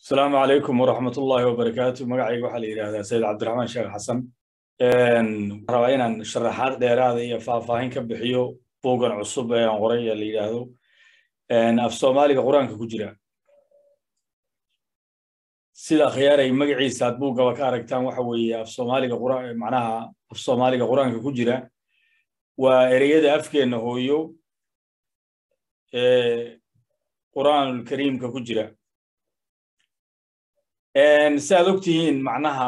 asalaamu calaykum waraxmat ullaahi wabarakaatu magacayga waxaa la yidhaahdaa sayid cabdiraxmaan sheekh xasan waxaan rabaa inaan sharaxaad dheeraada iyo faahfaahin ka bixiyo buuggan cusub ee aan qoray ee la yidhaahdo af soomaaliga qur-aanka ku jira sida akhyaaray magaciisa aad buuggaba ka aragtaan waxa weeye af soomaaliga macnaha af soomaaliga qur-aanka ku jira waa ereyada afkeenna hooyo ee qur'aanul kariimka ku jira si aad og tihiin macnaha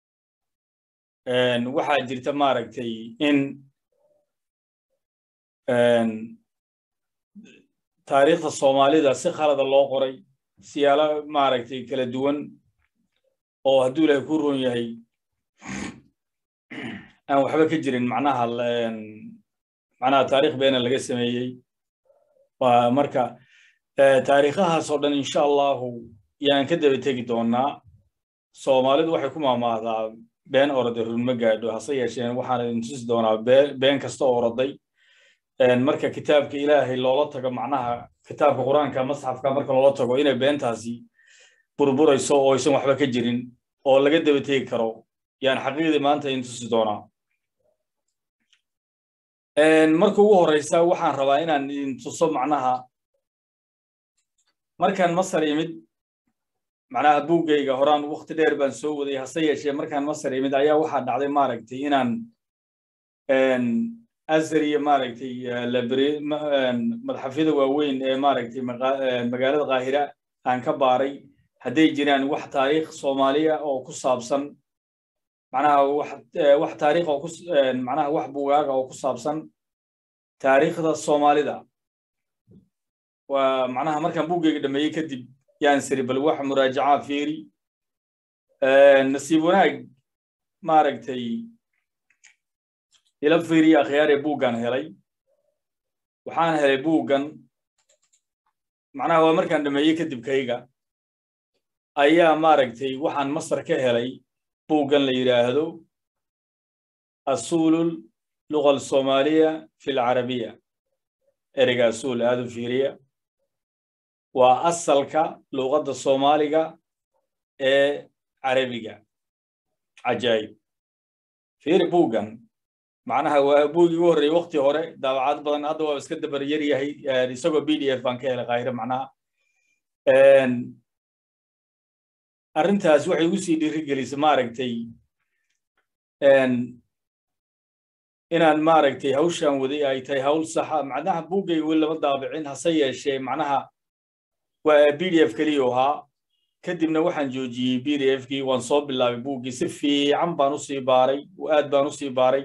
waxaa jirta maaragtay in taariikhda soomaalida si khalada loo qoray siyaalo maaragtay kala duwan oo hadduu ilaahay ku ron yahay aan waxba ka jirin macnaha macnaha taarikh beena laga sameeyey waa marka taariikhahaas oo dhan insha allahu yaan ka daba tegi doonaa soomaalidu waxay ku maamaahdaa been orode runma gaadho hase yeesheen waxaan idin tusi doonaa been kasta oo oroday marka kitaabka ilaahay loola tago macnaha kitaabka qur-aanka masxafka marka loola tago inay beentaasi burburayso oo aysan waxba ka jirin oo laga daba tegi karo yaan xaqiiqdii maanta idin tusi doonaa marka ugu horeysa waxaan rabaa inaan idin tuso macnaha markaan masar imid macnaha buuggayga horaan wakti dheer baan soo waday hase yeeshee markaan masar imid ayaa waxaa dhacday maaragtay inaan azar iyo maaragtay madaxafyada waaweyn ee maaragtay magaalada qaahira aan ka baaray hadday jiraan wax taariikh soomaaliya oo ku saabsan macnaha wax taariikh oo ku macnaha wax bugaaga oo ku saabsan taariikhda soomaalida waa macnaha markaan buuggayga dhameeyey kadib yaan siri bal wax muraajacaa fiiri nasiib wanaag maaragtay ila fiiriya akhyaar ee buuggan helay waxaan helay buuggan macnaha waa markaan dhameeyey kadib kayga ayaa maaragtay waxaan masar ka helay buuggan la yidhaahdo asuulul luga alsoomaaliya fi lcarabiya ereyga asuul aad u fiiriya waa asalka luuqadda soomaaliga ee carabiga cajaayib fiiri buuggan macnaha waa buuggii ugu horreeyey wakti hore daawacad badan hadda waa iska dabar yar yahay isagoo b d f baan ka helay kaahire macnaha arrintaas waxay igu sii dhiirigelisay maaragtay inaan maaragtay hawshan waday ay tahay hawl saxa macnaha buuggayga weli lama daabicin hase yeeshee macnaha waa b d f keliya ahaa kadibna waxaan joojiyey b d f kii waan soo bilaabay buuggii si fiican baan usii baaray aad baan usii baaray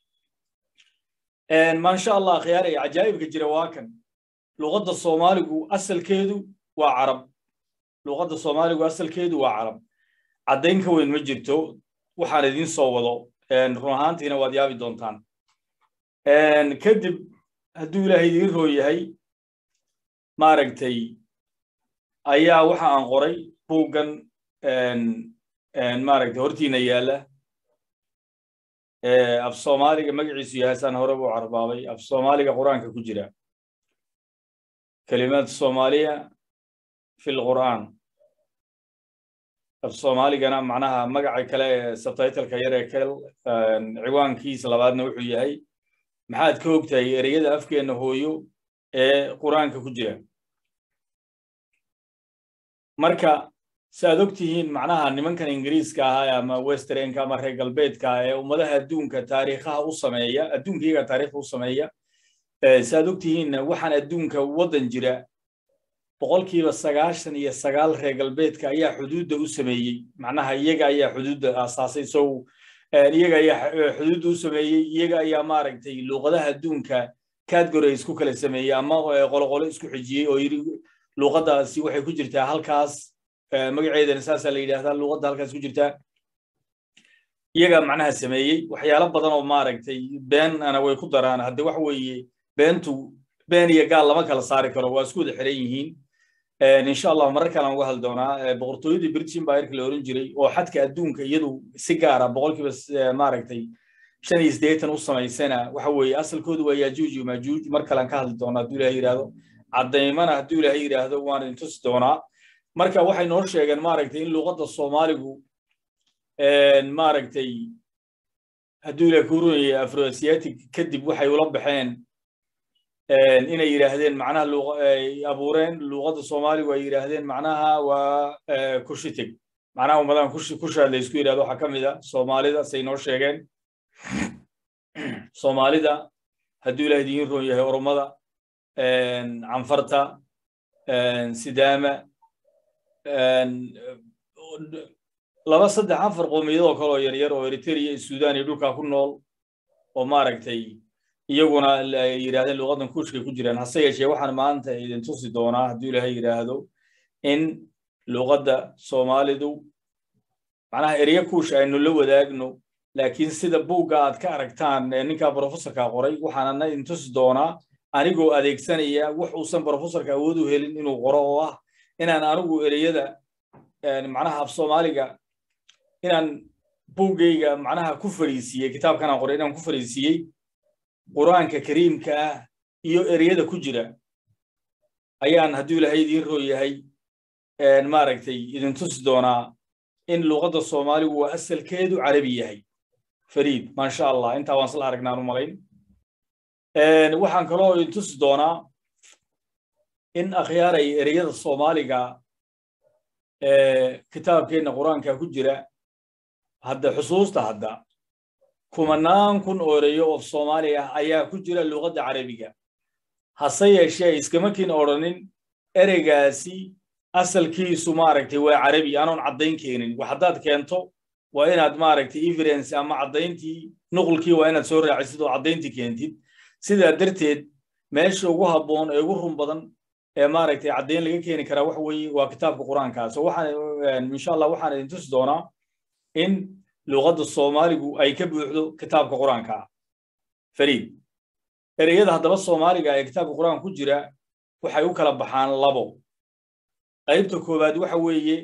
maasha allah khiyaaray cajaa'ibka jira waa kan luqadda soomaaligu asalkeedu waa carab luqadda soomaaligu asalkeedu waa carab caddayn ka weyn ma jirto waxaan idiin soo wado run ahaantiina waad yaabi doontaan kadib hadduu ilaahay idiin roo yahay maaragtay ayaa waxa aan qoray buuggan maaragtay hortiina yaalla af soomaaliga magaciisu yahay saan hore u carbaabay af soomaaliga qur-aanka ku jira kelimaad soomaaliya fi lqur'aan af soomaaligana macnaha magaca kale ee subtitleka yar ee kel ciwaankiisa labaadna wuxuu yahay maxaad ka ogtahay ereyada afkeenna hooyo ee qur-aanka ku jira marka si aad og tihiin macnaha nimankan ingiriiska ahaa ama westernka ama reer galbeedka ee ummadaha adduunka taariikhaha u sameeya adduunka iyaga taariikhda u sameeya si aad og tihiin waxaan adduunka waddan jira boqolkiiba sagaashan iyo sagaal reer galbeedka ayaa xuduudda u sameeyey macnaha iyaga ayaa xuduudda aasaasay so iyaga ayaa xuduudda u sameeyey iyaga ayaa maaragtay luuqadaha adduunka category isku kala sameeyey ama qoloqolo isku xijiyey oo yidhi luuqaddaasi waxay ku jirtaa halkaas magaceedana saasaa la yidhaahdaa luuqadda halkaas ku jirtaa iyaga macnaha sameeyey waxyaalo badan oo maaragtay beenana way ku daraan hadde waxa weeye beentu been iyo gaal lama kala saari karo waa isku wada xiran yihiin insha allah marar kalaan uga hadli doonaa boqortooyadii british empire la oran jiray oo xadka adduunka iyadu si gaara boqolkiiba maaragtay shan iyo siddeetan u samaysana waxa weeye asalkoodu waa yajuuj iyo majuuj mar kalaan ka hadli doonaa hadduu ilahay yidhaahdo caddaymana hadduu ilaahay yidhaahdo waan idin tusi doonaa marka waxay noo sheegeen maaragtay in luuqadda soomaaligu maaragtay hadduu ila kuurunayay afroasiatic kadib waxay ula baxeen inay yidhaahdeen macnaha ay abuureen luuqadda soomaaligu ay yidhaahdeen macnaha waa kushitig macnaha ummadan kushaad la isku yidhahdo waxaa ka mid a soomaalida say noo sheegeen soomaalida hadduu ilaah idiin roon yahay oromada canfarta sidaama laba saddex afar qoomiyadoo kale oo yaryar oo eritrea iyo sudan iyo dhulkaa ku nool oo maaragtay iyaguna ay yidhahdeen luuqadan kuushkay ku jiraan hase yeeshee waxaan maanta idin tusi doonaa hadduu ilaahay yidhaahdo in luuqadda soomaalidu macnaha ereya kuush aynu la wadaagno laakiin sida buugga aad ka aragtaan ninkaa brofessorka qoray waxaanana idin tusi doonaa anigoo adeegsanaya wax uusan brofessorka awood u helin inuu qoro oo ah inaan anigu ereyada macnaha af soomaaliga inaan buuggayga macnaha ku fariisiiyey kitaabkanaan qoray inaan ku fariisiiyey qur'aanka kariimka ah iyo ereyada ku jira ayaan hadduu ilaahay idiin roo yahay maaragtay idin tusi doonaa in luuqadda soomaaligu waa asalkeedu carabi yahay fariid maasha allah intaa waan isla aragnaan u malayn waxaan kaloo idin tusi doonaa in akhyaaray ereyada soomaaliga kitaabkeenna qur-aanka ku jira hadda xusuusta hadda kumanaan kun oo ereyo oo soomaali ah ayaa ku jira luuqadda carabiga hase yeeshee iskama kin odhanin ereygaasi asalkiisu maaragtay waa carabi anoon caddayn keenin wax haddaad keento waa inaad maaragtay evidence ama caddayntii nuqulkii waa inaad soo raacisid oo caddayntii keentid sidaa darteed meesha ugu habboon ee ugu run badan ee maaragtay caddayn laga keeni karaa waxa weeye waa kitaabka qur-aanka so waxaan insha allah waxaan idin tusi doonaa in luuqadda soomaaligu ay ka buuxdo kitaabka qur-aanka fariid ereyada haddaba soomaaliga ee kitaabka qur-aanka ku jira waxay u kala baxaan labo qaybta koowaad waxa weeye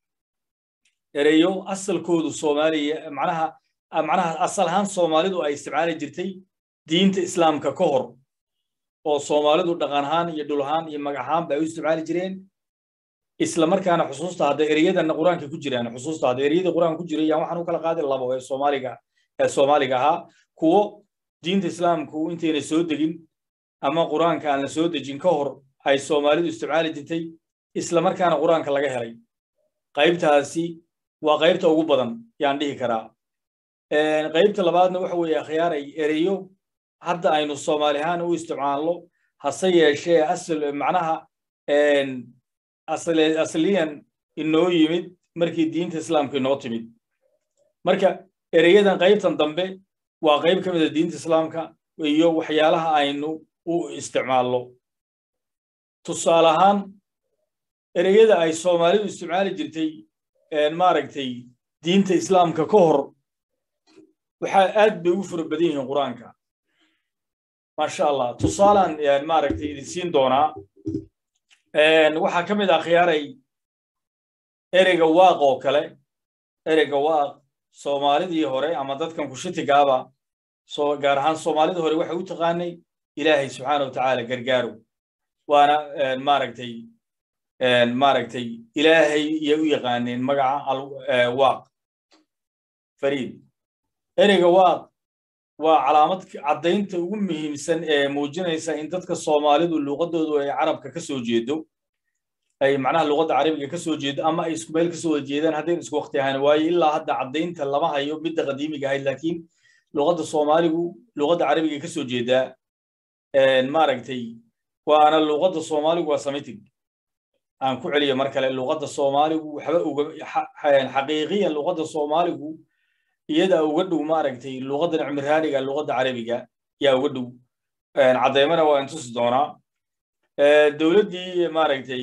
ereyo asalkoodu soomaaliya macnaha macnaha asal ahaan soomaalidu ay isticmaali jirtay diinta islaamka ka hor oo soomaalidu dhaqan ahaan iyo dhul ahaan iyo magac ahaanba ay u isticmaali jireen isla markaana xusuusta hadda ereyadana qur-aanka ku jiraan xusuusta hadda ereyada qur-aanka ku jira yaan waxaan u kala qaaday labo ee soomaaliga ee soomaaliga ahaa kuwo diinta islaamku intayna soo degin ama qur-aanka aan la soo dejin ka hor ay soomaalidu isticmaali jirtay isla markaana qur-aanka laga helay qaybtaasi waa qaybta ugu badan yaan dhihi karaa qaybta labaadna waxa weeye akhyaaray ereyo hadda aynu soomaali ahaan u isticmaalno hase yeeshee asal macnaha asliyan inoo yimid markii diinta islaamka inoo timid marka ereyadan qaybtan dambe waa qayb ka mid a diinta islaamka iyo waxyaalaha aynu u isticmaalno tusaale ahaan ereyada ay soomaalidu isticmaali jirtay maaragtay diinta islaamka ka hor waxaa aad bay ugu fara badan yihiin qur-aanka maasha allah tusaalaan maaragtay idin siin doonaa waxaa ka mid ah khiyaaray ereyga waaq oo kale ereyga waaq soomaalidii hore ama dadkan kushitigaaba soo gaar ahaan soomaalida hore waxay u taqaanay ilaahay subxaana wa tacaala gargaarow waana maaragtay maaragtay ilaahay iyay u yaqaaneen magaca waaq fariid ereyga waaq waa calaamad caddaynta ugu muhiimsan ee muujinaysa in dadka soomaalidu luuqadoodu ay carabka ka soo jeedo ay macnaha luuqadda carabiga ka soo jeedo ama ay isku meel ka soo wada jeedaan haddayn isku waqti ahaan waayo ilaa hadda caddaynta lama hayo midda qadiimiga ahayd laakiin luuqadda soomaaligu luuqadda carabiga ka soo jeedaa maaragtay waana luuqadda soomaaligu waa samitig aan ku celiyo mar kale luuqadda soomaaligu waxba uga xaqiiqiyan luuqadda soomaaligu iyada uga dhow maaragtay luuqaddan cimraaniga luuqadda carabiga yaa uga dhow caddeymana waa intusi doonaa dowladdii maaragtay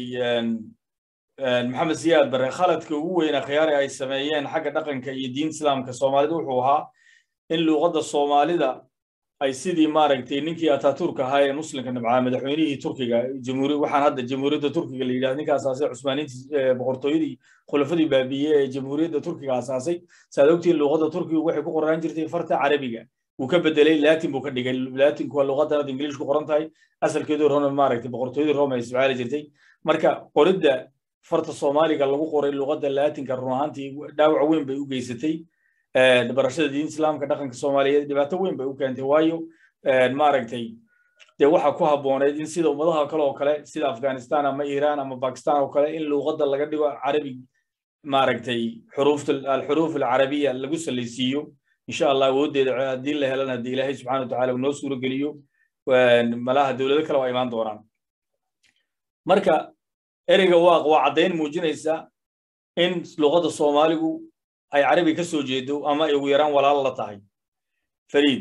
maxamed siyaad bare khaladka ugu weyna khiyaari ay sameeyeen xagga dhaqanka iyo diinta islaamka soomaalida wuxuu ahaa in luuqadda soomaalida ay sidii maaragtay ninkii ataturk ahaa ee muslimka nabcaa madaxweynihii turkiga jamhuuri waxaan hadda jamhuuriyadda turkiga la yidhahdo ninka asaasay cusmaaniintii boqortooyadii khulafadii baabiye ee jamhuuriyadda turkiga asaasay saad ogtiin luuqadda turkiga waxay ku qoraan jirtay farta carabiga wuu ka bedelay latin buu ka dhigay latinku waa luuqaddan hadda ingiliish ku qoran tahay asalkeedu rome maaragtay boqortooyadii rome ay isticmaali jirtay marka qoridda farta soomaaliga lagu qoray luqadda laatinka run ahaantii dhaawac weyn bay u geysatay barashada diinta islaamka dhaqanka soomaaliyeed dhibaato weyn bay u keentay waayo maaragtay dee waxaa ku habbooneyd in sida ummadaha kale oo kale sida afghanistan ama iran ama bakistan oo kale in luuqadda laga dhigo carabi maaragtay xuruufta alxuruuf alcarabiya lagu salaysiiyo insha allah awooddeeda haddii la helana haddii ilaahay subxana wa tacala uu noo suuro geliyo malaha dowlado kale waa imaan doonaan marka ereyga waaq waa caddayn muujinaysa in luuqadda soomaaligu ay carabi ka soo jeedo ama ay ugu yaraan walaal la tahay fariid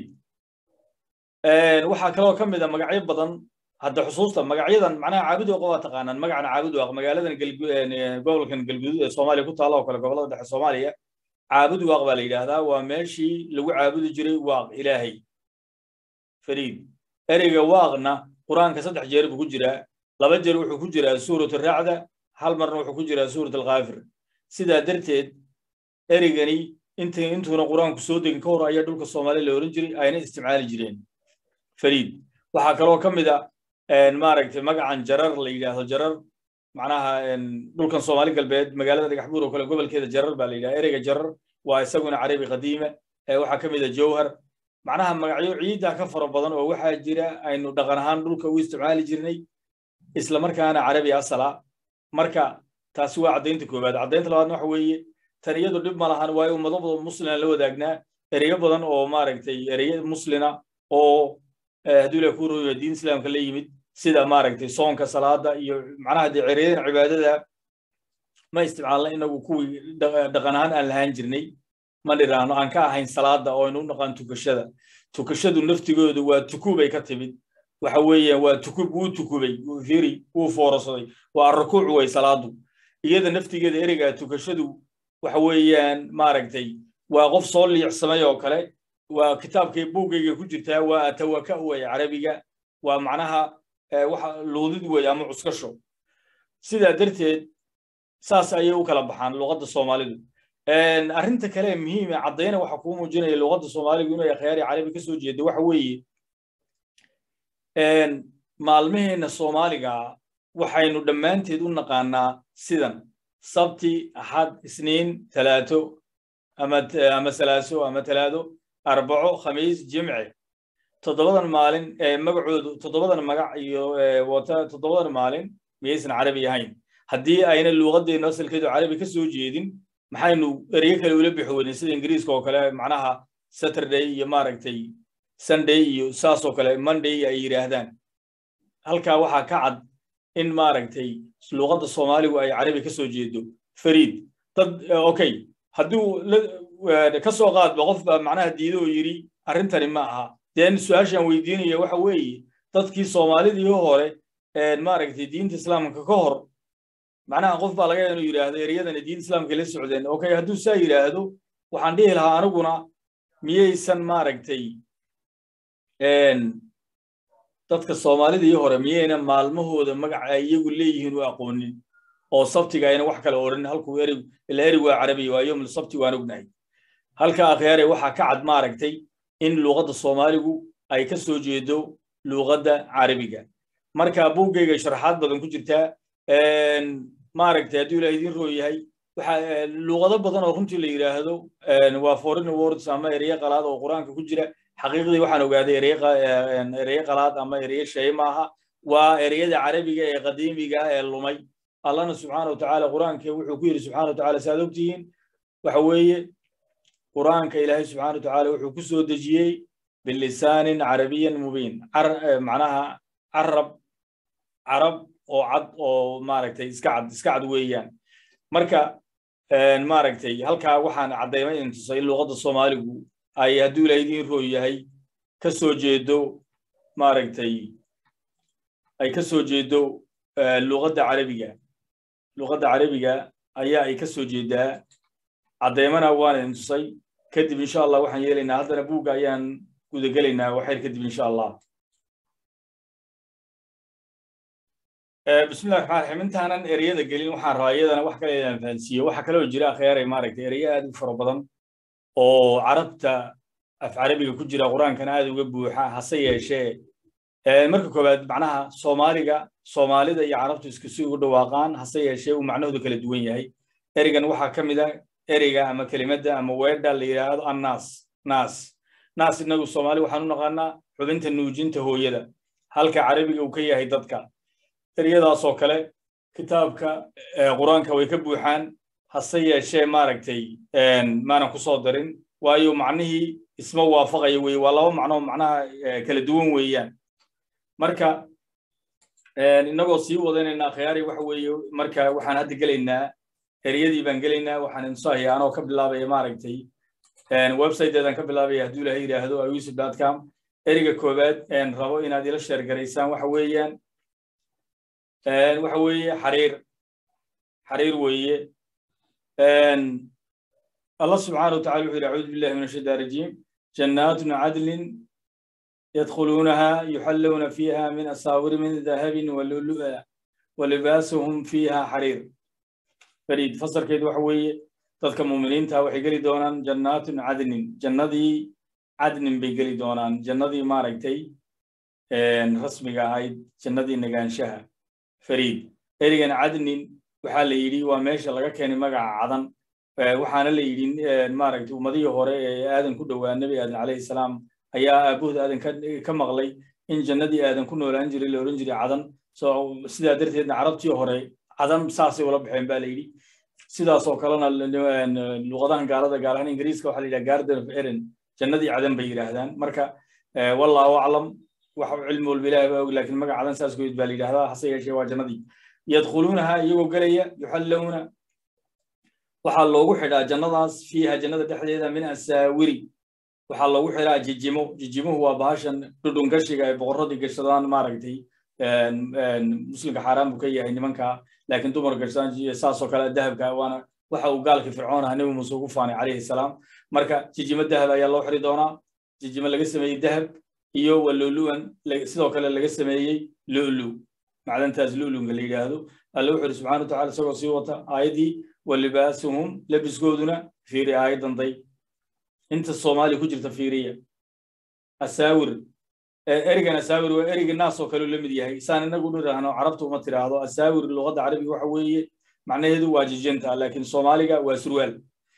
waxaa kaloo ka mid a magacyo badan hadda xusuusta magacyadan macnaha caabud waaqa waa taqaanaan magacan caabud waaq magaaladan gobolkan galguduud ee soomaaliya ku taalla oo kale gobollada dhexe soomaaliya caabud waaq baa la yidhaahdaa waa meeshii lagu caabudi jiray waaq ilaahay fariid ereyga waaqna qur-aanka saddex jeer buu ku jiraa laba jeer wuxuu ku jiraa suurat raacda hal marna wuxuu ku jiraa suurat alkaafir sidaa darteed ereygani int intuuna qur-aanku soo degin ka hor ayaa dhulka soomaaliya la oran jiray ayna isticmaali jireen fariid waxaa kaloo ka mid a maaragtay magacan jarar la yidhaahdo jarar macnaha dhulkan soomaali galbeed magaalada dhagax buur oo kale gobolkeeda jarar baa la yidhaha ereyga jarar waa isaguna carabi qadiima waxaa ka mid a jawhar macnaha magacyo ciidda ka fara badan oo waxaa jira aynu dhaqan ahaan dhulka u isticmaali jirnay isla markaana carabi asala marka taasi waa caddaynta koowaad caddaynta labaadna waxa weeye tan iyadu dhib ma lahan waayo ummado badan muslina la wadaagnaa ereyo badan oo maaragtay ereyo muslina oo hadduu ilaah ku rooyo diin islaamka la yimid sida maaragtay soonka salaada iyo macnaha dee ereyadan cibaadada ma isticmaalna inagu kuwii dhaqan ahaan aan lahaan jirnay ma dhiraano aan ka ahayn salaada oo aynu u naqaan tukashada tukashadu naftigoodu waa tukubay ka timid waxa weeyaan waa tukub wuu tukubay firi wuu foorosaday waa rukuuc way salaadu iyada naftigeeda ereygaa tukashadu waxa weeyaan maaragtay waa qof soo liicsamay oo kale waa kitaabkay buuggayga ku jirtaa waa atawaka wey carabiga waa macnaha waxa luudid wey ama cuskasho sidaa darteed saas ayay u kala baxaan luqadda soomaalidu arrinta kale ee muhiima caddayna waxa kuu muujinaya luqadda soomaaligu inay akhyaari carabi ka soo jeedo waxa weeye maalmaheenna soomaaliga waxaynu dhammaanteed u naqaanaa sidan sabti axad isniin talaato ama salaaso ama talaado arbaco khamiis jimce toddobadan maalin magacoodu toddobadan magac iyo wata toddobadan maalin miyaysan carabi ahayn haddii ayna luuqadeenna asalkeedu carabi ka soo jeedin maxaynu eryo kale ula bixi weynin sida ingiriiska oo kale macnaha saturday iyo maaragtay sunday iyo saasoo kale monday ay yidhaahdaan halkaa waxaa ka cad in maaragtay luuqadda soomaaligu ay carabi ka soo jeedo fariid dad okay hadduu ka soo qaadba qof baa macnaha diido oo yidhi arrintani ma aha deen su-aashaan weydiinaya waxa weeye dadkii soomaalidii hore maaragtay diinta islaamka ka hor macnaha qof baa laga yaaba inuu yidhaahdo ereyadani diinta islaamka la socdeen okay hadduu saa yidhaahdo waxaan dhihi lahaa aniguna miyaysan maaragtay dadka soomaalidii hore miyayna maalmahooda magaca ay iyagu leeyihiin u aqoonin oo sabtiga ayna wax kale odhan halkuu erig ila erig waa carabiya waa yoml sabti waan ognahay halka akhyaare waxaa ka cad maaragtay in luuqadda soomaaligu ay ka soo jeedo luuqadda carabiga marka buuggayga sharaxaad badan ku jirtaa maaragtay hadduu ilaah idiin roo yahay waxa luuqado badan oo runtii la yidhaahdo waa foreign words ama ereyo qalaad oo qur-aanka ku jira xaqiiqdii waxaan ogaaday ereye qalaad ama ereye shay maaha waa ereyada carabiga ee qadiimiga ee lumay allahna subxaana wa tacaala qur-aanka wuxuu ku yidhi subxana wa tacaala saaad ogtihiin waxa weeye qur-aanka ilaahay subxana wa tacaala wuxuu ku soo dejiyey bilisaanin carabiyan mubiin macnaha carab carab oo cad oo maaragtay iska cad iska cad weeyaan marka maaragtay halkaa waxaan caddaymay in tusay in luuqadda soomaaligu ay hadduu ilaah idiin roo yahay ka soo jeedo maaragtay ay ka soo jeedo luuqadda carabiga luuqadda carabiga ayaa ay ka soo jeedaa caddaymana waan idin tusay kadib insha allah waxaan yeelaynaa haddana buugga ayaan gudagelaynaa waxayr kadib insha allah bismillahi raxmaan raxiim intaanan ereyada gelin waxaan rabaa iyadana wax kale inaan fahansiiyo waxaa kaloo jira akhyaarey maaragtay ereyo aad u fara badan oo carabta af carabiga ku jira qur-aankana aad uga buuxa hase yeeshee marka koowaad macnaha soomaaliga soomaalida iyo carabtu isku si ugu dhawaaqaan hase yeeshee uu macnahoodu kala duwan yahay ereygan waxaa ka mid a ereyga ama kelimadda ama weedha la yidhaahdo annaas naas naas inagu soomaali waxaan u naqaanaa xubinta nuujinta hooyada halka carabiga uu ka yahay dadka ereyadaasoo kale kitaabka qur-aanka way ka buuxaan hase yeeshee maaragtay maanan ku soo darin waayo macnihii isma waafaqaya weye waa laba macnoo macnaha kala duwan weeyaan marka inagoo sii wadanaynaa khiyaari waxa weeye marka waxaan hadda gelaynaa ereyadii baan gelaynaa waxaan insaahaya anoo ka bilaabaya maaragtay websiteedan ka bilaabaya hadduu ilahay yidhaahdo ayusuf com ereyga koowaad rabo inaad ila sheer garaysaan waxa weeyaan waxa weeye xariir xariir weeye الله سبحانه وتعالى يقول أعوذ بالله من الشيطان الرجيم جنات عدل يدخلونها يحلون فيها من أساور من ذهب ولؤلؤا ولباسهم فيها حرير فريد فصل كيد وحوي تذكر مؤمنين تا وحي قلي دونان جنات عدن جنذي عدن بيقلي دونان جنذي ما رأيتي رسمي هاي جنذي نقان شها فريد إريغان عدن وحال يدي وماشي لغا كان مقع عدن waxaana la yidhi maaragtay ummadihii hore ee aadan ku dhowaa nebi aadan calayhi salaam ayaa aabuhda aadan ka maqlay in jannadii aadan ku noolaan jiray la odhan jiray cadan so sidaa darteedna carabtii hore cadan saasay ula baxeen ba la yidhi sidaasoo kalena luqadahan gaalada gaar ahaan ingiriiska waxaa la yidhaha garden of eren jannadii cadan bay yidhaahdaan marka wallahu aclam wax cilmi walba ilaah baa og laakiin magac cadan saas goyd baa la yidhahdaa hase yeeshee waa jannadii yadkhuluunaha iyagoo gelaya yuxallawna waxaa loogu xidhaa jannadaas fiiha jannada dhexdeeda min asaawiri waxaa loogu xidhaa jijimo jijimuhu waa bahashan dhudhungashiga ay boqorradii gashadaan maaragtay muslimka xaaraan buu ka yahay nimanka laakiin dumar gashadaan saasoo kale dahabka waana waxa uu gaalkii fircoon aha nebi muuse ugu faanay calayhi salaam marka jijimo dahab ayaa loo xidhi doonaa jijimo laga sameeyey dahab iyo walulu'an sidoo kale laga sameeyey lu'lu macdantaas lu'lunga la yidhaahdo alla wuxuu yidhi subxana wa tacala isagoo sii wata aayaddii walibaasuhum labiskooduna fiiri aayadanday inta soomaaliya ku jirta fiiriya asaawir ereygan asaawir waa ereyga naas oo kale la mid yahay saan inagu nidhaahno carabtu uma tiraahdo asaawir luqadda carabiga waxa weeye macnaheedu waa jijinta laakiin soomaaliga waa surwaal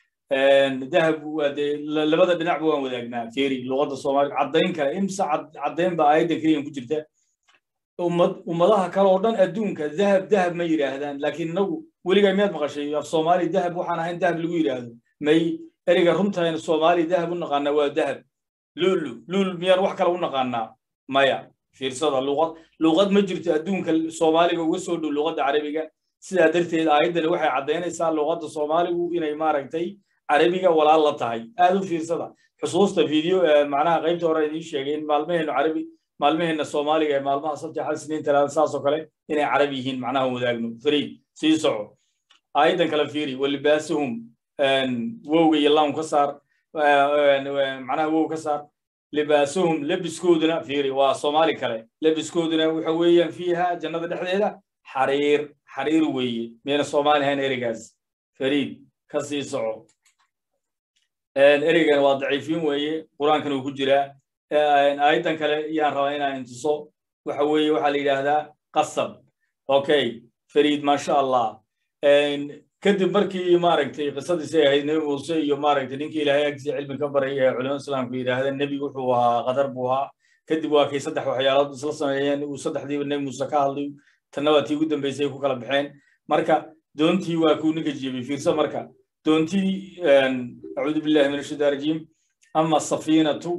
dahab waa dee labada dhinacba waan wadaagnaa fiiri luqadda soomaaliga caddayn kale imse caddayn ba aayadan keliyan ku jirta ummad ummadaha kale oo dhan adduunka dahab dahab ma yidhaahdaan laakiin inagu weligaa miyaad maqashay af soomaali dahab waxaan ahayn dahab lagu yidhaahdo may ereyga runtayn soomaali dahab u naqaanaa waa dahab lulu lul miyaan wax kale u naqaanaa maya fiirsada luqad luqad ma jirto adduunka soomaaliga uga soo dhow luqadda carabiga sidaa darteed aayaddani waxay caddaynaysaa luqadda soomaaligu inay maaragtay carabiga walaal la tahay aad u fiirsada xusuusta video macnaha qaybta hore idiin sheegay in maalmaheennu carabi maalmaheenna soomaaliga ee maalmaha sabti xal siniin talaada saasoo kale inay carabi yihiin macnaha wadaagno fariid sii soco aayaddan kale fiiri walibaasuhum wowga iyo laam ka saar macnaha wow ka saar libaasuhum lebiskooduna fiiri waa soomaali kale lebiskooduna waxa weeyaan fiiha jannada dhexdeeda xariir xariir weeye miyayna soomaali ahayn ereygaas fariid ka sii soco ereygan waa daciifin weeye qur-aankan uu ku jiraa aayaddan kale yaan rabaa inaan intuso waxa weeye waxaa la yidhaahdaa qasab okay fariid maasha allah kadib markii maaragtay qisadiisay ahayd nebi muuse iyo maaragtay ninkii ilaahay agtiisa cilmi ka baray ee culimada islaamku yidhaahdeen nebi wuxuu ahaa qadar buu ahaa kadib waa kay saddex waxyaalood isla sameeyeen uu saddexdiiba nebi muuse ka hadlay tanna waa tii ugu dambeysay ku kala baxeen marka doontii waa kuu ninka jiibay fiirso marka doontii acuudu billahi min ashaitaan rajiim ama safiinatu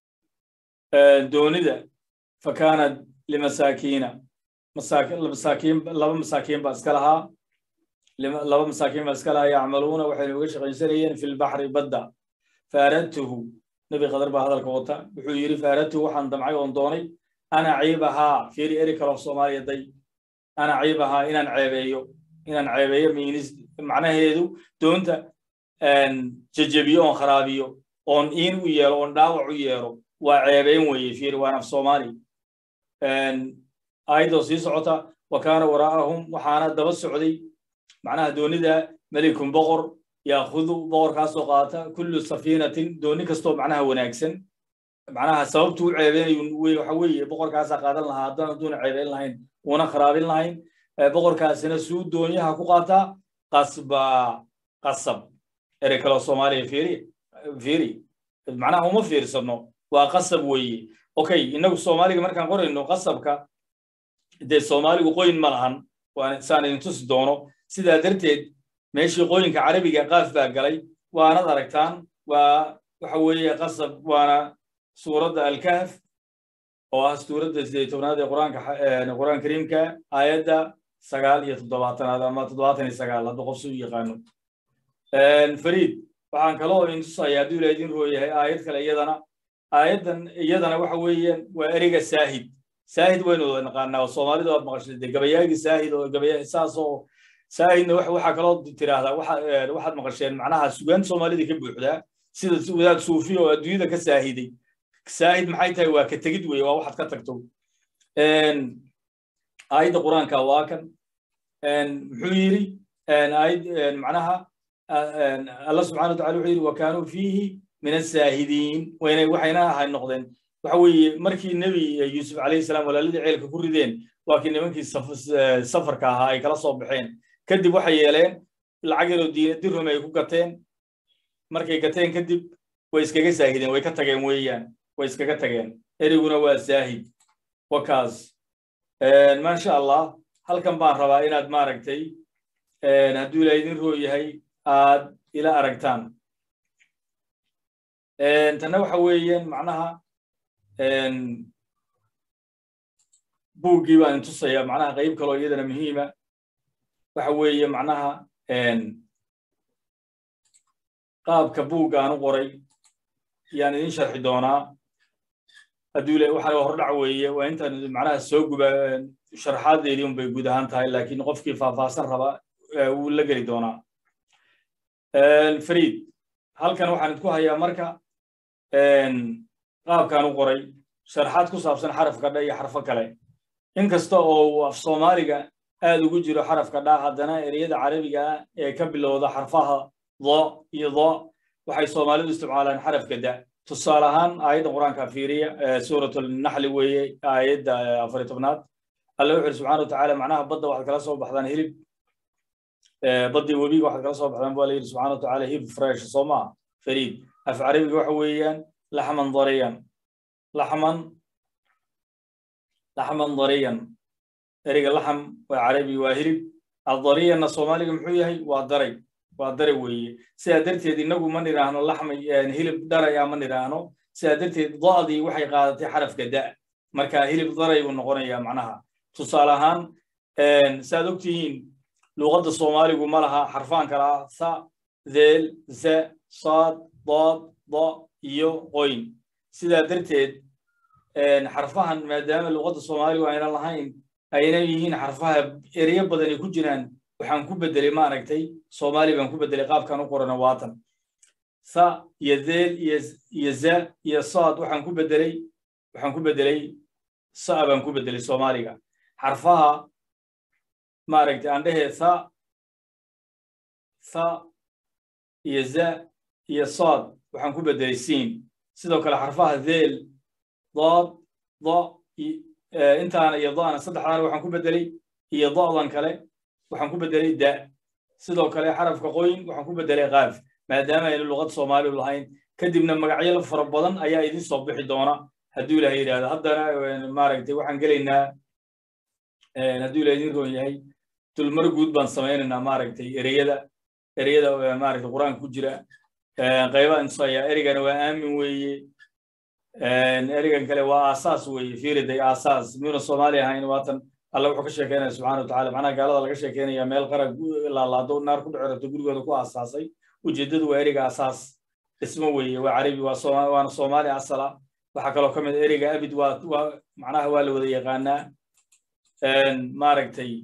doonida fakaanat limasaakiina masaakiin laba masaakiin baa iska lahaa laba masaakiin baa iska lahaa yacmaluuna waxaynu uga shaqaysanayeen fi lbaxri badda faaradtuhu nebi qadar baa hadalka wata wuxuu yidhi faaradtuhu waxaan damcay oon doonay ana ciibahaa fiiri eri kaloo soomaaliya day ana ciibahaa inaan ceebeeyo inaan ceebeeyo miinis macnaheedu doonta jejebiyo oon kharaabiyo oon iin u yeelo oon dhaawac u yeelo waa ceebeyn weeye fiiri waan af soomaali aayaddoo sii socota wa kaana waraa'ahum waxaana daba socday macnaha doonida melikun boqor yaakudu boqorkaasoo qaata kullu safiinatin dooni kastoo macnaha wanaagsan macnaha sababtu u ceebeynayu waxa weeye boqorkaasaa qaadan lahaa haddaan hadduuna ceebeyn lahayn uuna kharaabin lahayn boqorkaasina suu doonyaha ku qaataa qasba qasab erey kaloo soomaaliya fiiri fiiri macnaha uma fiirsano waa qasab weeye okay innagu soomaaliga markaan qorayno qasabka dee soomaaligu qoyn ma lahan waan saan idin tusi doono sidaa darteed meeshii qoyinka carabiga qaaf baa galay waanad aragtaan waa waxa weeye qasab waana suuradda alkahf oo ah suuradda sideed tobnaad ee quraanka quraan kariimka aayadda sagaal iyo toddobaatanaad ama toddobaatan iyo sagaal hadda qof si u yaqaano fariid waxaan kaloo idin tusaya hadduu ila idin rooyahay aayad kale iyadana aayaddan iyadana waxa weeyaan waa ereyga saahid saahid waynu wada naqaanaa oo soomaalidu aad maqashay dee gabayaagii saahid oo gabaya saas oo saahidna waxaa kaloo tiraahdaa waxaad maqasheen macnaha sugaanta soomaalida ka buuxdaa sida wadaad suufi oo adduunyada ka saahiday saahid maxay tahay waa ka tegid weye waa waxaad ka tagto aayadda qur-aanka waa kan muxuu yidhi aayad macnaha allah subxana wa tacala wuxuu yidhi wa kaanuu fiihi min asaahidiin waynay waxayna ahay noqdeen waxa weeye markii nebi yuusuf calayhi salaam walaaladii ceelka ku rideen waa kii nimankii safarka ahaa ay kala soo baxeen kadib waxay yeeleen lacag yaroo dirhum ay ku gateen markay gateen kadib way iskaga saahideen way ka tageen weeyaan way iskaga tageen eriguna waa saahid wakaas maasha allah halkan baan rabaa inaad maaragtay hadduu ilaa idin roo yahay aad ila aragtaan tanna waxa weeyaan macnaha buuggii baan intusaya macnaha qayb kaloo iyadana muhiima waxa weeye macnaha qaabka buugga aan u qoray yaan idin sharxi doonaa hadduu le waxaan hordhac weeye waa intaan macnaha soo guba sharxaadeedii un bay guud ahaan tahay laakiin qofkii faahfaahsan raba wuu la geli doonaa fariid halkan waxaan idku hayaa marka qaabkaan u qoray sharxaad ku saabsan xarafka dha iyo xarfo kale inkasta oo uu af soomaaliga aad ugu jiro xarafka dha haddana ereyada carabiga ah ee ka bilowda xarfaha do iyo do waxay soomaalidu isticmaalaan xarafka da tusaale ahaan aayadda qur-aanka fiiriya suurat naxli weeye aayadda afari tobnaad alla wuxu uri subxana wa tacaala macnaha badda waxaad kala soo baxdaan hilib baddii webiga waxaad kala soo baxdaan baa la yidhi subxana wa tacaala hilib fresh soo maa fariid af carabiga waxa weeyaan laxman dariyan laxman laxman dariyan ereyga laxam waa carabi waa hilib adariyanna soomaaliga muxuu yahay waa daray waa daray weeye sidaa darteed innagu ma nidhaahno laxmay hilib daraya ma nidhaahno sidaa darteed da'dii waxay qaadatay xarafka da marka hilib daray buu noqonayaa macnaha tusaale ahaan saaad ogtihiin luuqadda soomaaligu ma laha xarfaan kala ah sa deel za saad dood do iyo qoyn sidaa darteed xarfahan maadaama luuqadda soomaaligu aynan lahayn ayna yihiin xarfaha ereyo badani ku jiraan waxaan ku bedelay ma aragtay soomaali baan ku bedelay qaabkan u qorana waatan sa iyo deel iyo za iyo saad waxaan ku bedelay waxaan ku bedelay sa baan ku bedelay soomaaliga xarfaha ma aragtay aan dhehee sa sa iyo za iyo saad waxaan ku bedelay siin sidoo kale xarfaha deel dood do intaana iyo do'ana saddexdaana waxaan ku bedelay iyo do'dan kale waxaan ku bedelay da sidoo kale xarafka qoyn waxaan ku bedelay qaaf maadaama aynu luqad soomaaliu lahayn kadibna magacyo fara badan ayaa idin soo bixi doona hadduu ilaha yidhahdo haddana maaragtay waxaan gelaynaa hadduu ilaha idin roon yahay dulmar guud baan samaynaynaa maaragtay ereyada ereyada maaragtay qur-aanka ku jira qaybaha intusaya ereygana waa aamin weeye ereygan kale waa aasaas weeye fiiriday aasaas miyuna soomaali ahayn waatan alla wuxuu ka sheekeynaya subxana wa tacala macnaha gaalada laga sheekeynaya meel qara laalaado naar ku dhecerato gurigooda ku aasaasay ujeeddadu waa ereyga aasaas dhismo weeye waa carabi waa waana soomaali asala waxaa kaloo ka mid ereyga abid waa waa macnaha waa la wada yaqaanaa maaragtay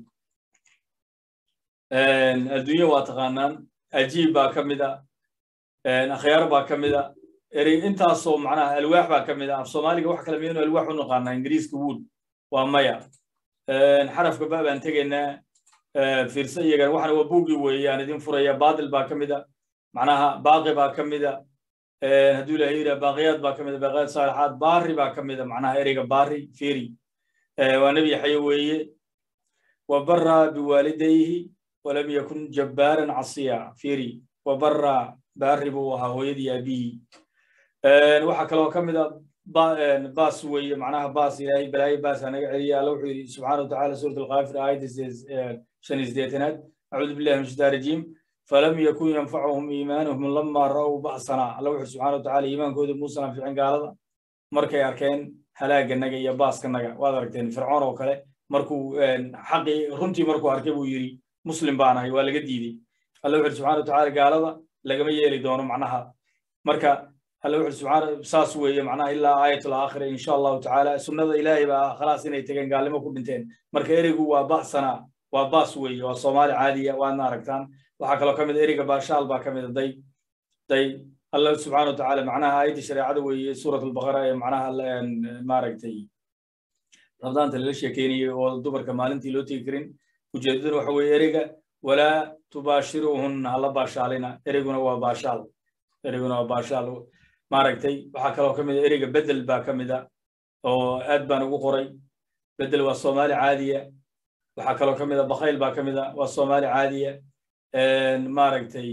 adduunye waa taqaanaan ajiib baa ka mid a akhyaar baa ka mid a erey intaasoo macnaha alwaax baa ka mid a af soomaaliga wax kale miyaynu alwaax u naqaanaa ingiriiska wood waa maya xarafka ba baan tegaynaa fiirsa iyagana waxana waa buuggii weeye aan idin furaya baadil baa ka mid a macnaha baaqi baa ka mid a hadduu ilahay yidhaha baaqiyaad baa ka mida baaqiyaad saalixaad baari baa ka mida macnaha ereyga baari firi waa nebi yaxye weeye wabara biwaalidayhi walam yakun jabbaaran casiya firi wabara baari buu ahaa hooyadii aabihii waxaa kaloo ka mida baas weeye macnaha baas ilaahay balaayo baas anaga celiya alla wuxuu yidhi subxaana watacaala suurat alkaafir aayadda shan iyo sideetanaad acuudu billahi min shaitaan rajiim falam yakun yanfacuhum iimaanuhum lama ra'w ba'sana alla wuxuu subxana watacaala iimaankooda muusan anficin gaalada markay arkeen halaaganaga iyo baaskanaga waad aragteen fircoon oo kale markuu xaqii runtii markuu arkay buu yidhi muslim baan ahay waa laga diidey alla wuxuu subxana watacaala gaalada lagama yeeli doono macnaha marka alla wuxuu subxaana saas weeye macnaha ilaa aayatul aakhira insha allahu tacaala sunnada ilaahay baa khalaas inay tegeen gaalnimo ku dhinteen marka ereygu waa ba'sana waa baas weeye waa soomaali caadiya waadna aragtaan waxaa kaloo ka mid ereyga baashaal baa ka mida day day alla subxaana watacaala macnaha aayadda shareecada weeye suurat albaqara ee macnaha maaragtay rabdaanta lala sheekeynayay oo dumarka maalintii loo tegi karin ujeedaduna waxa weeye ereyga walaa tubaashiruhunna hala baashaalina ereyguna waa baashaal ereyguna waa baashaal maaragtay waxaa kaloo ka mida ereyga bedel baa ka mida oo aad baan ugu qoray bedel waa soomaali caadiya waxaa kaloo ka mida bakayl baa ka mida waa soomaali caadiya maaragtay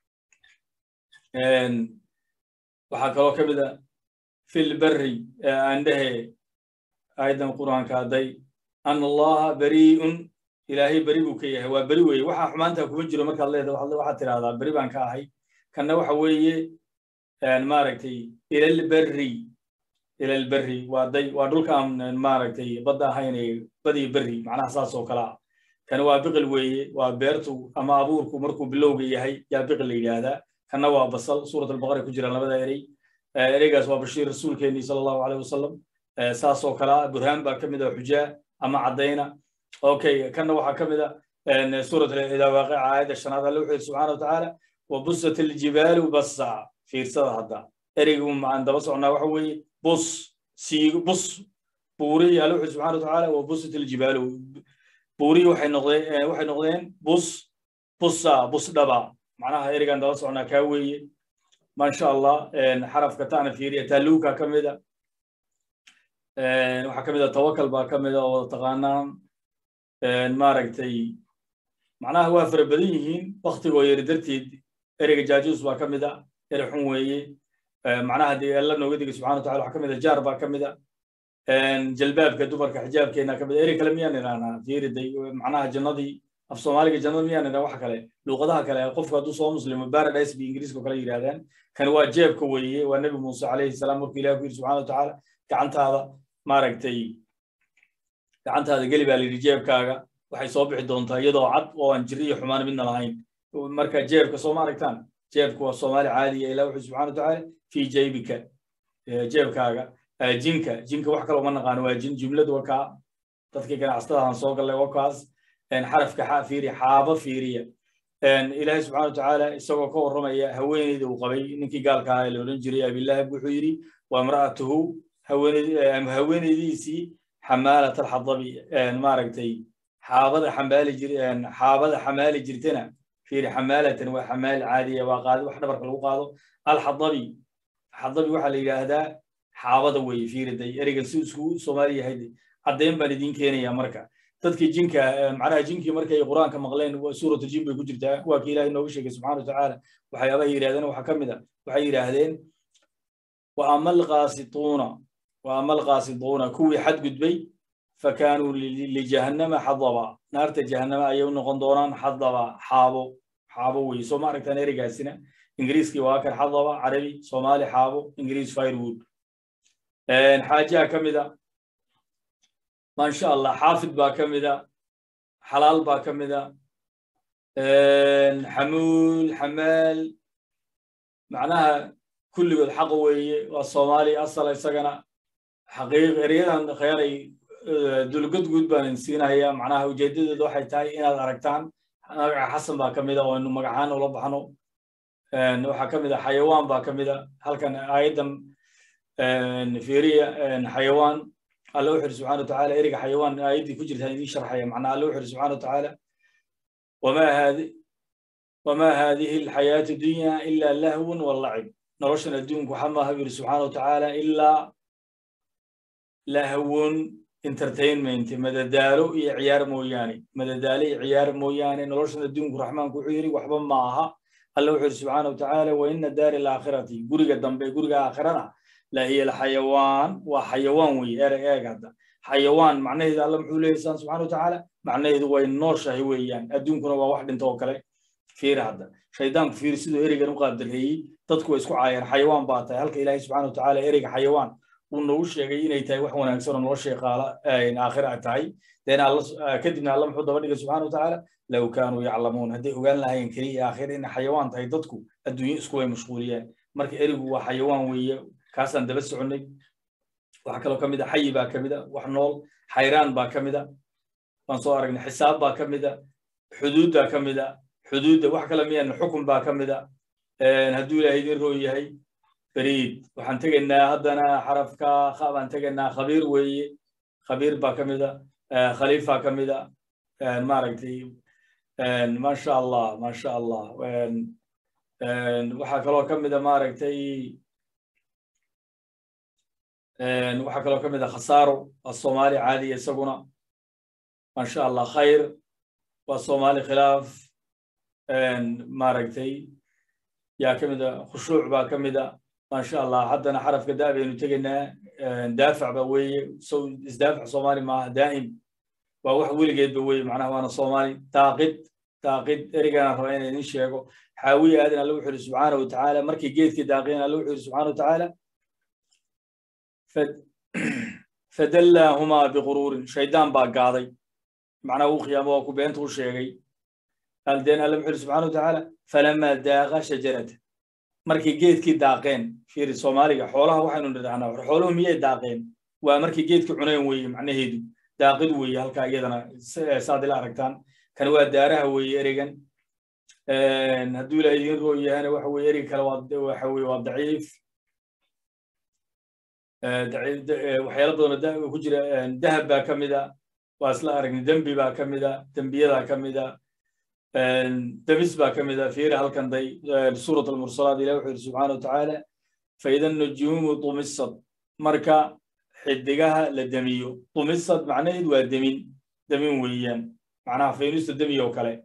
waxaa kaloo ka mida fil berri andhehe aayaddan qur'aanka hadday an allaha beri'un ilaahay beri buu ka yahay waa beri weeye waxaa xumaanta kuma jiro markaad leedahay waxaad tidhahdaa beri baan ka ahay kanna waxa weeye maaragtay ilalberri ilalberri waa day waa dhulka aan maaragtay badda ahayn badii berri macnaha saas oo kale ah kana waa biqil weeye waa beertu ama abuurku markuu bilowga yahay yaa biqil la yidhaahdaa kana waa basal suurat albaqara ku jiraan labada erey ereygaas waa bashiir rasuulkeennii sala allahu aleyh wasalam saas oo kale ah burhaan baa ka mid a xujaa ama caddayna okay kana waxaa ka mid a suurat idawaaqica aayadda shanaad alle wuxuu yidhi subxaana watacaala wabusat aljibaalu bassa fiirsada hadda ereygu maan daba socnaa waxa weeye bus siigo bus buurihi alle wuxuu subxana watacaala wabusat aljibaalu buurihi waxay noqdeen waxay noqdeen bus busa bus dhaba macnaha ereygan daba socnaa kaa weeye maasha allah xarafka taana fiiriya taaluuka ka mida waxaa ka mida tawakal baa ka mida oo taqaanaan maaragtay macnaha waa fara badan yihiin waktigoo yari darteed ereyga jaajuus baa ka mida erey xun weeye macnaha dee alla nooga digay subxana watacala waxaa ka mida jaar baa ka mida jalbaabka dumarka xijaabkeena ka mida erey kale miyaan idhahnaa fiiriday macnaha jannadii af soomaaliga jannada miyaan idhaa wax kale luuqadaha kale qofku hadduu soo muslimo paradise bi ingiriiska kale yidhahdaan kan waa jeebka weeye waa nebi muuse calayhi salaam markuu ilahi ku yidhi subxana watacaala gacantaada maaragtay gacantaada geli baa la yidhi jeebkaaga waxay soo bixi doontaa iyadoo cad oo aan jiri iyo xumaan midna lahayn marka jeebka soo ma aragtaan jeebka waa soomaali caadiya ilah wuxuu subxana watacaala fi jaybika jeebkaaga jinka jinka wax kale uma naqaano waa jin jumladu waa kaa dadkii ganacsatadahan soo gallay waa kaas xarafka xa fiiriya xaaba fiiriya ilaahay subxana watacaala isagoo ka warramaya haweeneyda uu qabay ninkii gaalka ahaa la odhan jiray abilahab wuxuu yidhi waa imra'atuhu haweeneydiisii xamaalat alxadabi maaragtay xaabada xambaali jir xaabada xamaali jirtana fiiri xamaalatan waa xamaal caadiya waa qaadi wax dhabarka lagu qaado alxadabi xadabi waxaa la yidhaahdaa xaabada weeye fiiriday ereygan si isku soomaali yahay caddeyn baan idiin keenaya marka dadkii jinka macnaha jinkii markay qur-aanka maqleen suuratu jin bay ku jirtaa waa kii ilaahay nooga sheegay subxana watacaala waxyaabaha yidhahdeen waxaa ka mid a waxay yidhaahdeen wa ama alqaasituuna wa ama alqaasituuna kuwii xadgudbay fakaanuu lijahannama xadaba naarta jahannama ayay u noqon doonaan xadaba xaabo xaabo weye soo ma aragtaan ereygaasina ingiriiskii waa kan xadaba carabi soomaali xaabo ingiriis firewood xaajaha ka mid a maasha allah xaafid baa ka mida xalaal baa ka mida xamuul xamaal macnaha kulligood xaqa weeye waa soomaali asala isagana xaqiiq ereyadan khayaaray dulgad guud baan idin siinaya macnaha ujeedadeedu waxay tahay inaad aragtaan magaca xasan baa ka mida oo inu magacaana ula baxno waxaa ka mida xayawaan baa ka mida halkan aayaddan fiiriya xayawaan alla wuxu uri subxana watacaala ereyga xayawaan aayaddii ku jirtaan idiin sharxaya macnaa alla wuxu uri subxana watacaala wama haadi wama hadihi alxayaatu dunya ila lahwun walacib noloshan adduunku waxa maaha bu yidhi subxaana wa tacaala ilaa lahawon entertainment madadaalo iyo ciyaar mooyaane madadaalo iyo ciyaar mooyaane noloshan adduunku raxmaanku wuxuu yidhi waxba ma aha alla wuxuu yidhi subxaana wa tacaala wa ina daari alaakhirati guriga dambe guriga aakhirana la hiya alxayawaan waa xayawaan weeye ereg eeg hadda xayawaan macnaheedu alla muxuu leeyahy saan subxana wa tacaala macnaheedu way nooshahay weeyaan adduunkuna waa wax dhinta oo kale fiir hadda shaydaanku fiir siduu ereygan u qaadareeyey dadku way isku caayeen xayawaan baa tahay halka ilaahay subxana wa tacaala ereyga xayawaan uu noogu sheegay inay tahay wax wanaagsan oo noloshay qaala aakhira tahay deen kadibna alla muxuu daba dhigay subxana wa tacaala low kaanuu yaclamuun hadday ogaan lahaayeen keliya aakhira inay xayawaan tahay dadku adduunyo isku way mashquuliyeen marka ereygu waa xayawaan weeye kaasaan daba soconnay waxaa kaloo ka mid a xayi baa ka mid a wax nool xayraan baa ka mid a waan soo aragnay xisaab baa ka mid a xuduuddaa ka mid a xuduudda wax kale miyaan xukun baa ka mid a hadduu ilaahay idin roo yahay beriid waxaan tegaynaa haddana xarafka kha baan tegaynaa khabiir weeye khabiir baa ka mid a khaliifa ka mid a maaragtay maasha allah maasha allah waxaa kaloo ka mid a maaragtay waxaa kaloo ka mid a khasaaro waa soomaali caadiya isaguna maasha allah khayr waa soomaali khilaaf maaragtay yaa ka mid a khushuuc baa ka mid a maasha allah haddana xarafka da baynu tegaynaa daafac ba weeye so isdaafac soomaali maaha daa'im waa wax weligeedba weeye macnaha waana soomaali daaqid daaqid ereygaana raba inaan idin sheego xaawiye aadan alla wuxuu yidhi subxaana wa tacaala markii geedkii daaqeen alla wuxuu yidhi subxaana wa tacaala fadallaahumaa biquruurin shaydaan baa gaaday macnaha uu khiyaamo waa ku beenta u sheegay aldeen alla wuxuu yidhi subxana wa tacaala falamaa daaqa shajarata markay geedkii daaqeen fiiri soomaaliga xoolaha waxaynu nidhahnaa xooluhu miyay daaqeen waa markay geedkii cuneen weeye macnaheedu daaqid weeye halkaa iyadana saad ila aragtaan kan waa daaraha weeye ereygan hadduu ilahay idin roo yahana waxa weye ereyga kale waxa weye waa daciif waxyaala badanoo ku jira dahab baa ka mid a waa isla aragnay dembi baa ka mid a dembiyadaa ka mid a demis baa ka mid a fiiri halkan day suurat almursalaat ilah wuxuu yidhi subxaana wa tacaala faida nujuumu dumisad marka xidigaha la demiyo dumisad macnaheed waa demin demin weeyaan macnaha faynusta demi oo kale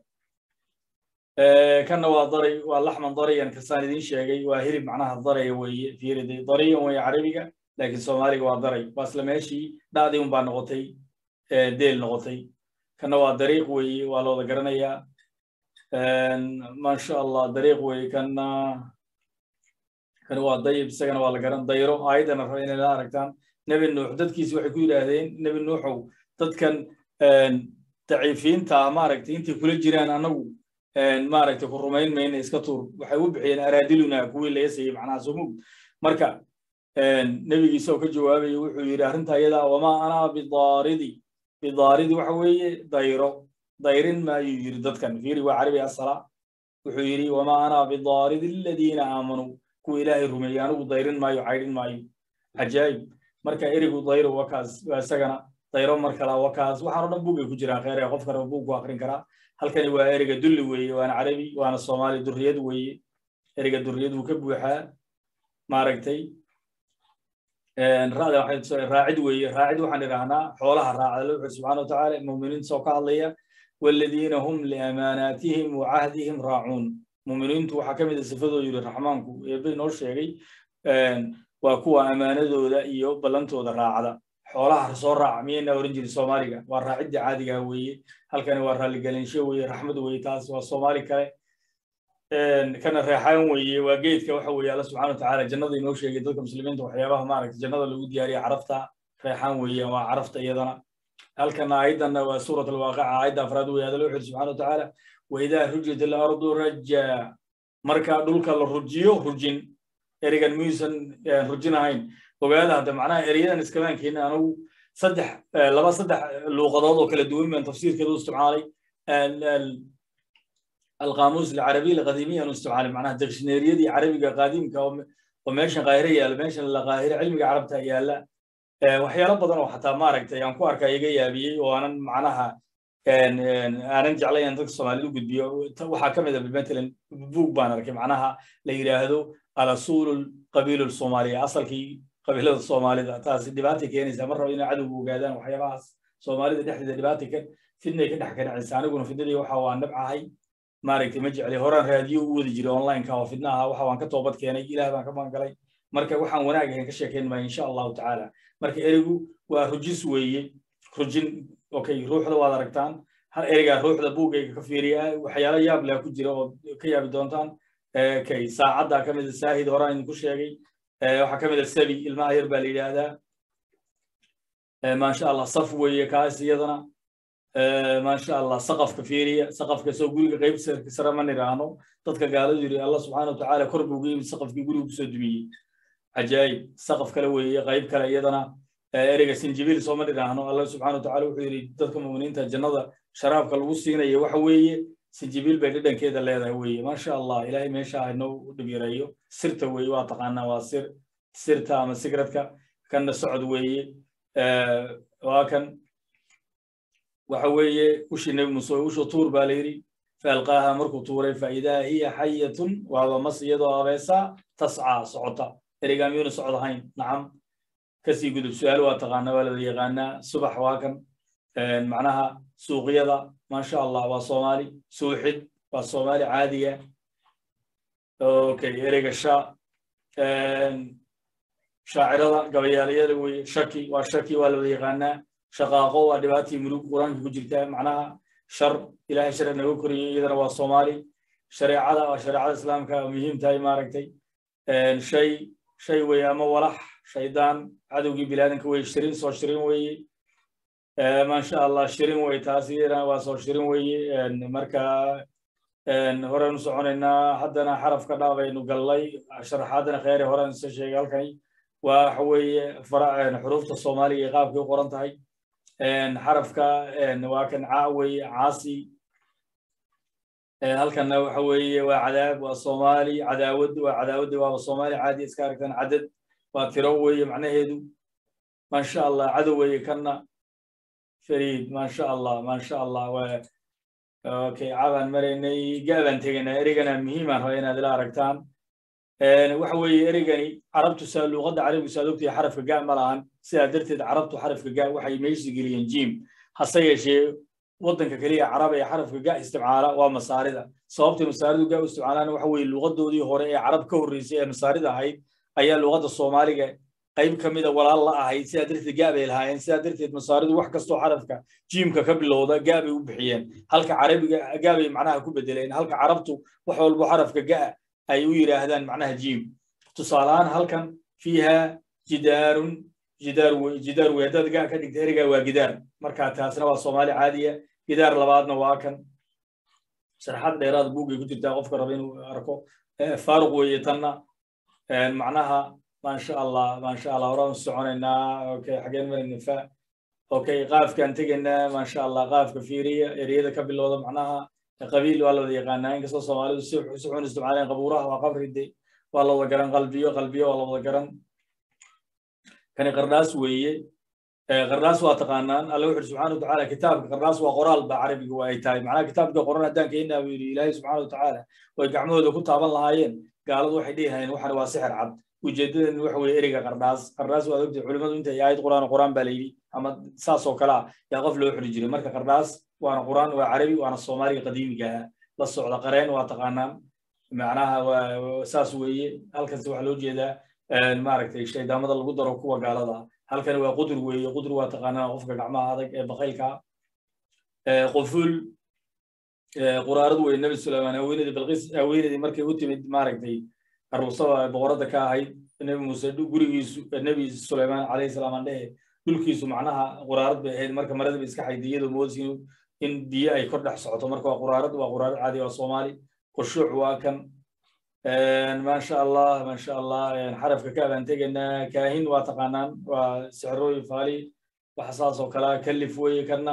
kanna waa daray waa laxman darayan kasaan idin sheegay waa hilib macnaha daraya weeye fiiri day dariyan weeye carabiga laakiin soomaaliga waa daray waa isla meeshii dhacdii un baa noqotay deel noqotay kanna waa dariiq weeye waa looda garanayaa maasha allah dariiq weeye kanna kani waa dayib isagana waa la garan dayro aayaddana raba inay la aragtaan nebi nuux dadkiisi waxay ku yidhaahdeen nebi nuuxow dadkan daciifiinta maaragtay intay kula jiraan annagu maaragtay ku rumayn mayna iska tuur waxay u bixiyeen araadiluna kuwii laga siiyey macnaha sumug marka nebigiisa oo ka jawaabaya wuxuu yidhi arrinta iyada wamaa anaa bidaaridi bidaaridi waxa weeye dayro dayrin maayuu yidhi dadkan fiiri waa carabi asala wuxuu yidhi wamaa anaa bidaaridi aladiina aamanuu kuwa ilaahay rumeeyey anigu dayrin maayo caydhin maayo cajaayib marka erigu dayro wakaas waa isagana dayro mar kala wakaas waxaan o dhan buugay ku jiraan kheyr qof kale buug ku akrin karaa halkani waa ereyga dulli weeye waana carabi waana soomaali durriyad weeye ereyga durriyad wuu ka buuxaa maaragtay ra'da waxay raacid weeye raacid waxaan idhaahnaa xoolaha raacda la wuxuu subxaana watacaala muuminiinta soo ka hadlaya waladiina hum liamaanaatihim wa cahdihim raacuun muuminiintu waxaa ka mid a sifadoo yidhi raxmaanku eebay noo sheegay waa kuwa amaanadooda iyo ballantooda raacda xoolaha soo raaca miyayna oran jirin soomaaliga waa raacidda caadiga weeye halkani waa raalligelinsho weeye raxmad weeye taas waa soomaali kale kana reexaan weeye waa geedka waxa weeye alla subxana watacaala jannada inoo sheegay dadka muslimiinta waxyaabaha maaragta jannada lagu diyaariya carafta reexaan weeye waa carafta iyadana halkana aayaddanna waa suurat alwaaqica aayadda afraad weeye adala wuxuu subxana watacaala waidaa rujat alardu raja marka dhulka la rujiyo rujin erigan muyuusan rujin ahayn ogaada hadda macnaha ereyadan iskamaan keenin anigu saddex laba saddex luuqadood oo kala duwan baan tafsiirkeeda u isticmaalay القاموس العربي القديمي أنا استعمال معناها دكشنيريدي عربي قديم كأو وماشي قاهرة يا ماشي القاهرة علمي عربتها يا لا وحيالا بدن وحتى ما ركت يعني كو أركا يجي يبي وأنا معناها aanan jeclay in dadka soomaalida u gudbiyo waxaa ka mid a matalan buug baan arkay macnaha la yidhaahdo alasuulu qabiilu soomaaliya asalkii qabiilada soomaalida taasi dhibaatay keenaysaa mar raba inay cadowga ogaadaan waxyaabahaas soomaalida dhexdeeda dhibaatay ka fidnay ka dhex kanacaysa aniguna fidnadii waxa waa nabcahay maaragtay ma jeclay horaan raadiyo u wadi jiray onlineka oo fidnaha waxa waan ka toobad keenay ilaah baan ka magangalay marka waxaan wanaag ahayn ka sheekayn maayo insha allahu tacaala marka ereygu waa rujis weeye rujin okay ruuxda waad aragtaan hal ereygaa ruuxda buugayga ka fiiriya waxyaalo yaab leh ku jira oo ka yaabi doontaan kay saacadda ka mid a saahid horaan idinku sheegay waxaa ka mid a sabi ilmaha yar baa la yidhaahdaa maasha allah saf weeye kaas iyadana maasha allah saqafka fiiriya saqafka soo guriga qayb sare ma niraahno dadka gaaladu yiri allah subxaana watacaala kor buu geebi saqafkii guriga kusoo dumiyey cajaayib saqaf kale weeye qayb kale iyadana ereyga sinjibiil sooma niraahno allah subxaana watacaala wuxuu yidhi dadka muminiinta jannada sharaabka lagu siinaya waxa weeye sinjibiil bay dhadhankeeda leedahay weeye maasha allah ilaahay meesha inoo dhibireeyo sirta weeye waa taqaanaa waa sir sirta ama sigradka kanna socod weeye waa kan waxa weeye ushii nebi muuse ushu tuur baa la yidhi faalqaaha markuu tuuray faidaa hiya xayatun waaba mas iyadoo abeesa tascaa socota ereygaa miyuuna socod ahayn nacam kasii gudub su-aal waa taqaana waa lada yaqaanaa subax waa kan macnaha suuqyada maasha allah waa soomaali suuxid waa soomaali caadiga okay ereyga sha shaacirada gabayaalayada weye shaki waa shaki waa lada yaqaanaa shaqaaqo waa dhibaatii mulug qur-aanka ku jirta macnaha shar ilahay shar naga koriyey iyadana waa soomaali shareecada waa shareecada islaamka muhiim tahay maaragtay shay shay weye ama walax shaydaan cadowgii bilaadanka weye shirin soo shirin weye maasha allah shirin wey taas iyadana waa soo shirin weye marka horeynu soconaynaa haddana xarafka dhaabaynu gallay sharaxaadana kheyre horaan isa sheegay halkani waa waxa weeye xuruufta soomaaliga ee qaabkay u qoran tahay xarafka waa kan caa weeye caasi halkanna waxa weeye waa cadaab waa soomaali cadaawad waa cadaawad waaba soomaali caadi iska aragtaan cadad waa tiro weeye macnaheedu maasha allah cadow weeye kanna fariid maasha allah maasha allah waa okay cabaan maraynay gaabaan tegaynaa ereygana muhiimaan raba inaad ila aragtaan waxa weeye ereygani carabtu saa luuqadda carabigu saad ogtahay xarafka ga ma lahan sidaa darteed carabtu xarafka ga waxay meeshii geliyeen jim hase yeeshee waddanka keliya carab ee xarafka ga isticmaala waa masaarida sababtay masaaridu ga u isticmaalaan waxa weeye luuqadoodii hore ee carab ka horreysay ee masaarida ahayd ayaa luuqadda soomaaliga qayb ka mida walaal la ahayd sidaa darteed ga bay lahaayeen sidaa darteed masaaridu wax kastoo xarafka jiimka ka bilowda ga bay u bixiyeen halka carabiga ga bay macnaha ku bedeleen halka carabtu wax walbo xarafka ga ay u yidhaahdaan macnaha jiim tusaalahaan halkan fiiha jidaarun jidaar wey jidaar wey haddaad ga ka dhigta ereygaa waa gidaar marka taasna waa soomaali caadiya gidaar labaadna waa kan sharaxaad dheeraad buugay ku jirtaa qofka raba inuu arko faaruq weeye tanna macnaha maasha allah maasha allah horaan soconaynaa okay xageen marayna fa okay qaafkaan tegaynaa maasha allah qaafka fiiriya ereyada ka bilowda macnaha qabiil waa la wada yaqaanaa inkastoo soomaalidu si si xun isticmaaleen qabuuraha waa qabride waa la wada garan qalbiyo qalbiyo waa la wada garan kani qardhaas weeye qardhaas waa taqaanaan alla wuxu subxaana watacaala kitaabka qardhaas waa qoraal ba carabiga waa ay tahay macnaha kitaabka qoran haddaan keenaa buu yidhi ilaahay subxaana watacaala way gacmahooda ku taaban lahaayeen gaaladu waxay dhihi hayeen waxani waa sixir cad ujeedadan waxa weeye ereyga qardhaas qardhaas waa ogtahay culimmadu intay aayad quraan quraan baa la yidhi ama saas oo kale ah yaa qof loo xiri jiray marka qardhaas waana quraan waa carabi waana soomaaliga qadiimiga ah la socda qareen waa taqaanaan macnaha waa saas weeye halkaas waxaa loo jeedaa maaragtay shaydaamada lagu daro kuwa gaalada halkani waa qudur weeye qudur waa taqaanaan qofka gacmaha adag ee bakaylka quful quraaradu wey nebi suleymaan haweenadii balqis haweenadii markay u timid maaragtay aruusada boqoradda ka ahayd nebi muuse gurigiisu nebi suleymaan calayhi salaam aan dhehe dhulkiisu macnaha quraarad bay ahayd marka marada bay iska xayday iyadoo moodsi in biyo ay kor dhex socoto marka waa quraarad waa quraarad caadi waa soomaali khushuuc waa kan maasha allah maasha allah xarafka ka abaan tegaynaa kaahin waa taqaanaan waa sixrooyi faali waxa saas oo kalea kalif weeye kana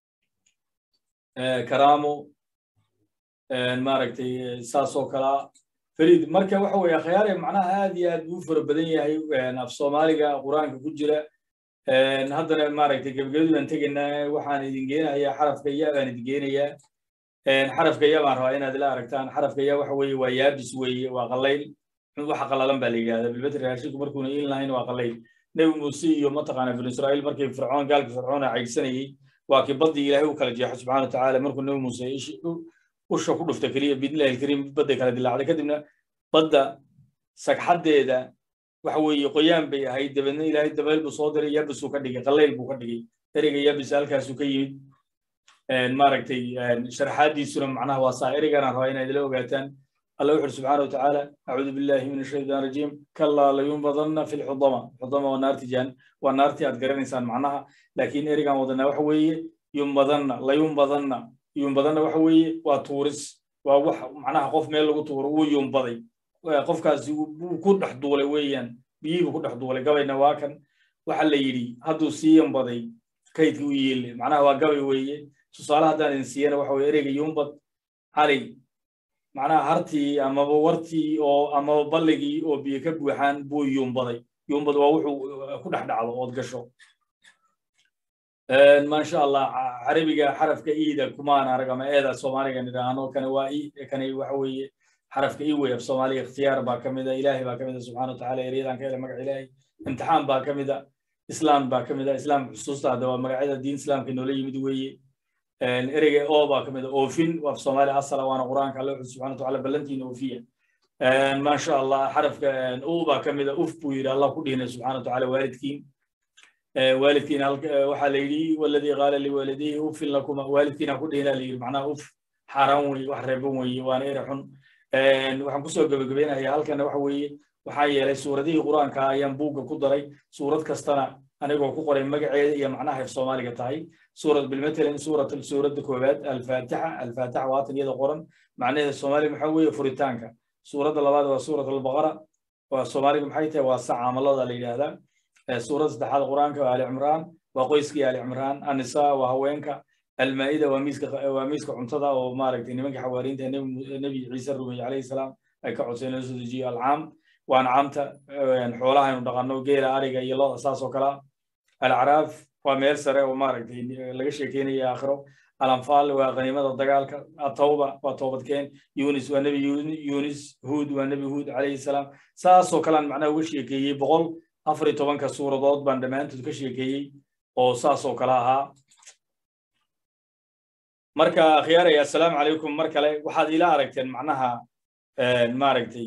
karaamo maaragtay saas oo kalea fariid marka waxa weeye akhyaare macnaha aad iyo aad buu fara badan yahay af soomaaliga qur-aanka ku jira haddana maaragtay gebagabadii baan tegaynaa waxaan idin geenayaa xarafka ya baan idin geenayaa xarafka ya baan rabaa inaad ila aragtaan xarafka ya waxa weeye waa yaabis weeye waa qallayl waxa qallalan baa la yidhahdaa bilbetri raashinku markuuna iin lahayn waa qallayl nebi muuse iyo mataqaana binu israa'iil markii fircoon gaalka fircoon a caydsanayey waa kii baddii ilaahay u kala jeexo subxana watacaala markuu nebi muuse usha ku dhufta keliya biidnillahi alkariim badday kala dilaacday kadibna badda sagxaddeeda waxa weeye qoyaan bay ahayd dabeedna ilaahay dabayl buu soo diray yabisuu ka dhigay qallayl buu ka dhigay ereyga yabis halkaasuu ka yimid maaragtay sharaxaadiisuna macnaha waa saa ereyganaan rabaa inaad ila ogaataan الله يحر سبحانه وتعالى أعوذ بالله من الشيطان الرجيم كلا لينبذن في الحضمة حضمة والنار تجان والنار تيات قرن إنسان معناها لكن إرجع وضنا وحوي ينبذن لا ينبذن ينبذن وحوي وتورس ووح معناها قف ميل لو تور وينبذي قف كاس كل حدولة ويان بيجي كل حدولة قبل نواكن وحلا يري هادو سي ينبذي كيد ويل معناها وقبل ويه سؤال هذا إنسان وحوي إرجع ينبذ علي macnaha hartii amaba wartii oo amaba balligii oo biyo ka buuxaan buu yuumbaday yuumbad waa wuxuu ku dhex dhacdo ood gasho maasha allah carabiga xarafka iida kumaan arag ama eeda soomaaliga nidhaahno kani waa kani waxa weeye xarafka i wey af soomaaliga ikhtiyaar baa ka mida ilaahay baa ka mida subxana watacaala eryadan ka hela magaca ilaahay imtixaan baa ka mida islaam baa ka mida islaam xusuusta hadda waa magacyada diin islaamka noola yimid weeye ereyga oo baa ka mid a oofin waa soomaali asala waana qur-aanka alle wuxuu subxana watacaala ballantiina oofiya maasha allah xarafka u baa ka mid a uf buu yidhi allah ku dhihinay subxana watacaala waalidkiin waalidkiina waxaa la yidhi waladii qaala liwaalidayhi ufin lakuma waalidkiina ku dhihina la yidhi macnaha uf xaaraan wey wax reeban weeye waana ere xun waxaan kusoo gebagabeynaya halkana waxa weeye waxaa yeelay suuradihii qur-aanka ayaan buugga ku daray suurad kastana anigoo ku qoray magaceeda iyo macnaha af soomaaliga tahay suurad bilmatalan suurat suuradda koowaad alfaatixa alfaatixa waatan iyada qoran macnaheeda soomaaliga maxaa weeye furitaanka suuradda labaad waa suurat albaqara waa soomaaliga maxay tahay waa saca amalada la yidhaahdaa suuradda saddexaad qur-aanka waa ali cimraan waa qoyskii ali cimraan annisaa waa haweenka almaa'ida waa miiska waa miiska cuntada oo maaragtay nimanka xawaariinta nebi ciise rumeeye calayhi salaam ay ka codseen loo soo dejiyo alcaam waa ancaamta xoolaha aynu dhaqanno geela ariga iyo loda saas oo kalea alacraaf waa meel sare oo maaragtay laga sheekeynaya aakhiro alanfaal waa qaniimada dagaalka atawba waa toobadkeen yunis waa nebi yunis huud waa nebi huud calayhi salaam saasoo kalean macnaha uga sheekeeyey boqol afar iyo tobanka suuradood baan dhammaantood ka sheekeeyey oo saasoo kale ahaa marka akhyaaray assalaamu calaykum mar kale waxaad ila aragteen macnaha maaragtay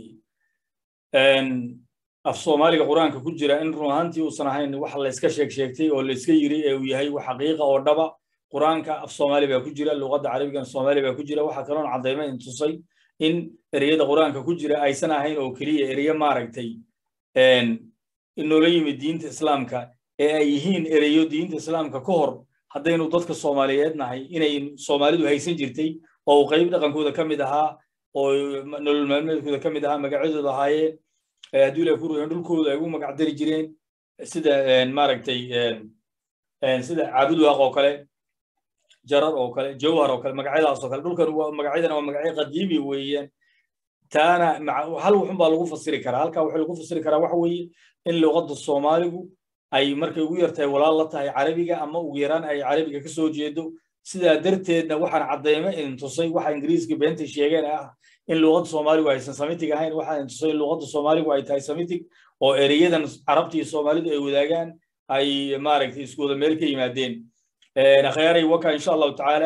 af soomaaliga qur-aanka ku jira in run ahaantii uusan ahayn wax layska sheeg sheegtay oo layska yiri ee uu yahay wax xaqiiqa oo dhaba qur-aanka af soomaali baa ku jira luqadda carabigan soomaali baa ku jira waxaa kaloon caddayma in tusay in ereyada qur-aanka ku jira aysan ahayn oo keliya ereyo maaragtay inoola yimid diinta islaamka ee ay yihiin ereyo diinta islaamka ka hor haddaynu dadka soomaaliyeed nahay inay soomaalidu haysan jirtay oo uu qayb dhaqankooda ka mid ahaa oo nolol maalmeedkooda ka mid ahaa magacyadooda ahaayeen hadduu ilahay ku ruuyan dhulkooda ay ugu magac dari jireen sida maaragtay sida caabudwaaq oo kale jarar oo kale jawhar oo kale magacyadaas oo kale dhulkan magacyadana waa magacyo qadiimi weeyaan taana hal wuxun baa lagu fasiri karaa halkaa waxaa lagu fasiri karaa waxa weeye in luqadda soomaaligu ay markay ugu yartahay walaal la tahay carabiga ama ugu yaraan ay carabiga ka soo jeedo sidaa darteedna waxaan caddayma in tusay waxa ingiriiska beentay sheegeen ah in luqadda soomaaligu aysan samitig ahayn waxaan tusay in luqadda soomaaligu ay tahay samitig oo ereyadan carabta iyo soomaalidu ay wadaagaan ay maaragtay isku wada meel ka yimaadeen akhyaaray waka insha allahu tacaala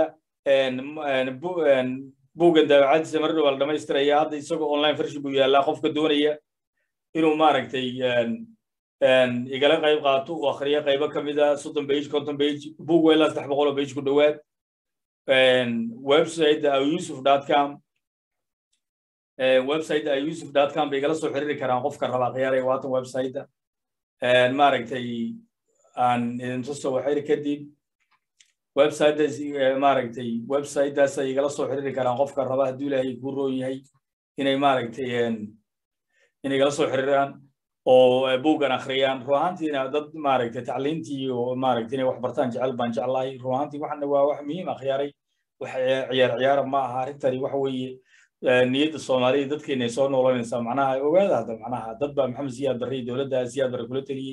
buuggan daawacadiisa mar dhowaa la dhamaystiraya hadda isagoo online version buu yaallaa qofka doonaya inuu maaragtay igala qayb qaato uu akhriyo qaybo ka mid a soddon page konton page buug waa ilaa saddex boqol oo page ku dhowaad website ayusuf dot com website ayusuf dot com bay igala soo xiriiri karaan qofka raba khiyaaray waatan website maaragtay aan idin tuso waxayr kadib websitetaas maaragtay websitetaas ay igala soo xiriiri karaan qofka raba hadduu ilaahay kuu roon yahay inay maaragtay inay igala soo xiriiraan oo buuggan akhriyaan run ahaantiina dad maaragtay tacliintii oo maaragtay inay wax bartaan jecel baan jeclahay run ahaantii waxana waa wax muhiim akhyaaray wax ciyaar ciyaara ma aha arrintani waxa weeye niyadda soomaaliya dadkeena ay soo noolanaysaa macnaha ogaada hadda macnaha dad baa maxamed siyaad barre dowladda siyaad barre kula teliyey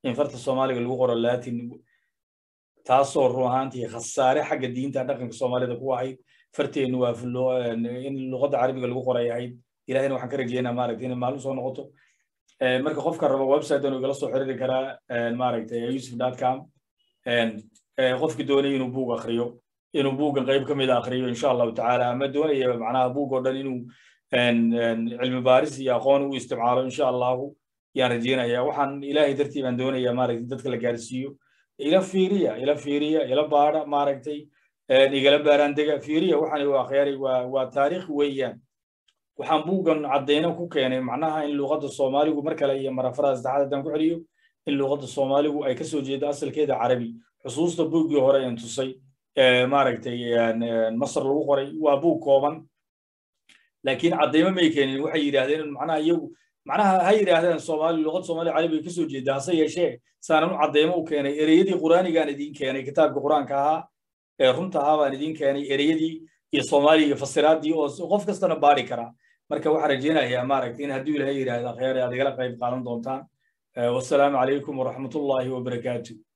in farta soomaaliga lagu qoro latin taasoo run ahaantii khasaare xagga diinta dhaqanka soomaalida ku ahayd farteennu waa in luqadda carabiga lagu qoray ahayd ilahina waxaan ka rajeynaa maaragtay inay maalin soo noqoto marka qofka raba website anu igala soo xiriiri karaa maaragtay yusuf com qofki doonaya inuu buug akriyo inuu buuggan qayb ka mida akriyo insha allahu tacaala ama doonaya macnaha buug oo dhan inuu cilmi baaris iyo aqoon u isticmaalo insha allahu yaan rajeynaya waxaan ilaahay dartii baan doonaya maaragtay dadka la gaarsiiyo ila fiiriya ila fiiriya ila baada maaragtay igala baaraandega fiiriya waxaan waa khayari waa waa taariikh weeyaan waxaan buuggan caddayno ku keenay macnaha in luuqadda soomaaligu mar kale iyo marafaraha saddexaad haddaan ku celiyo in luuqadda soomaaligu ay ka soo jeedo asalkeeda carabi xusuusta buuggii hore een tusay maaragtay masar lagu qoray waa buug kooban laakiin caddaymo may keenin waxay yidhaahdeen macnaha iyagu macnaha ha yidhaahdeen soomaali luuqad soomaaliya carabiga ka soo jeeda hase yeeshee saanan u caddaymo u keenay ereyadii qur'aanigaan idiin keenay kitaabka qur'aanka ahaa ee runta ahaa baan idiin keenay ereyadii iyo soomaaliya iyo fasiraaddii oo qof kastana baari karaa marka waxaan rajeynayaa maaragtay in hadduu ilahay yidhaahda khayr aad igala qayb qaadan doontaan wassalaamu calaykum waraxmatullaahi wabarakaatu